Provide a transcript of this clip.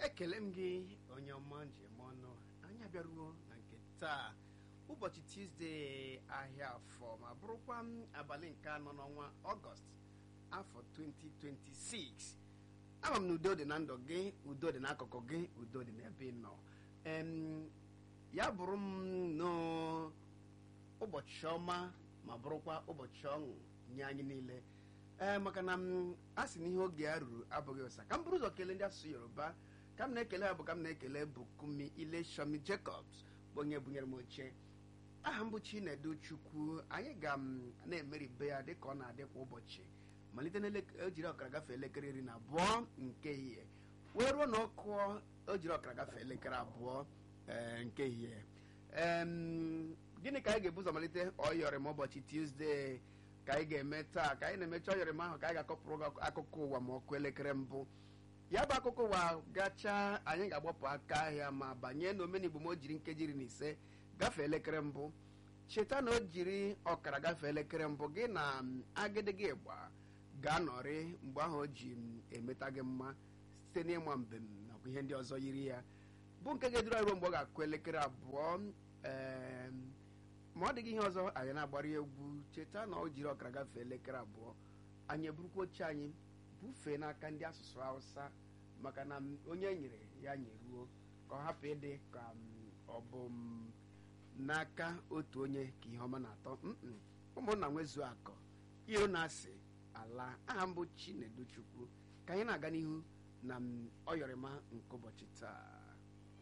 ekele m gị onye ọma njem ọnụ anyị abịaruo na nke taa ụbọchị tuzdee ahịa afọ ma bụrụkwa m abalị nke anọ n'ọnwa ọgọst afọ 2026 ama m na udo dị na ndụ gị udo dị n'akụkụ gị udo dị n'ebe ị nọ em ya bụrụ m n'ụbọchị ọma ma bụrụkwa ụbọchị ọṅụ nye anyị niile ee maka na m a sị na ihe oge ya ruru abụghị ụsa ka m bụrụ ụzọ kelee ndị asụsụ yoruba ka m na-ekele ha bụ ka m na-ekele bukumi ileshomi jacobs bụ onye bunyere m oche aha m bụ chinedu chukwu anyị ga m na-emeribe ya dịka ọ na-adị kwa ụbọchị malite na ojiri ọkara gafee elekere iri na abụọ nke ehihie wee ruo na ọkụ ojiri ọkara gafee elekere abụọ ee, nke ehihie Em, gịnị ka anyị ga-ebu ụzọ malite ọyọrịm ụbọchị tuzdee ka anyị ga-eme taa ka anyị na-emecha ọyọrịm ahụ ka anyị ga-akọpụrụ gị akụkọ ụwa ma ọkụ elekere mbụ ya bụ akụkọ ụwa gachaa anyị ga-agbapụ aka ahịa ma banye n'omenigbo ma o jiri nkeji iri na ise gafee elekere mbụ cheta na o jiri ọkara gafee elekere mbụ gị na m, agịdịgị ịgba ga-anọrị mgbe ahụ o ji m emeta gị mma site n'ịma mbem nakwa ihe ndị ọzọ yiri ya bụ nke ga-eduru anyị ruo mgbe ọ ga-akụ elekere abụọ em, ma ọ dịghị ihe ọzọ anyị na-agbara ya egwu cheta na o jiri ọkara gafee elekere abụọ anyị eburukwa oche anyị bufee n'aka ndị asụsụ hausa maka na m, onye nyere ya nyeruo ka ọ hapụ ịdị ka m, ọ bụ m, n'aka otu onye ka ihe ọma na-atọ Mm-mm. ụmụnna nwezuo akọ iro na-asị ala aha mbụ chinedu chukwu ka anyị na-aga n'ihu na m, ọyọrịma nke ụbọchị taa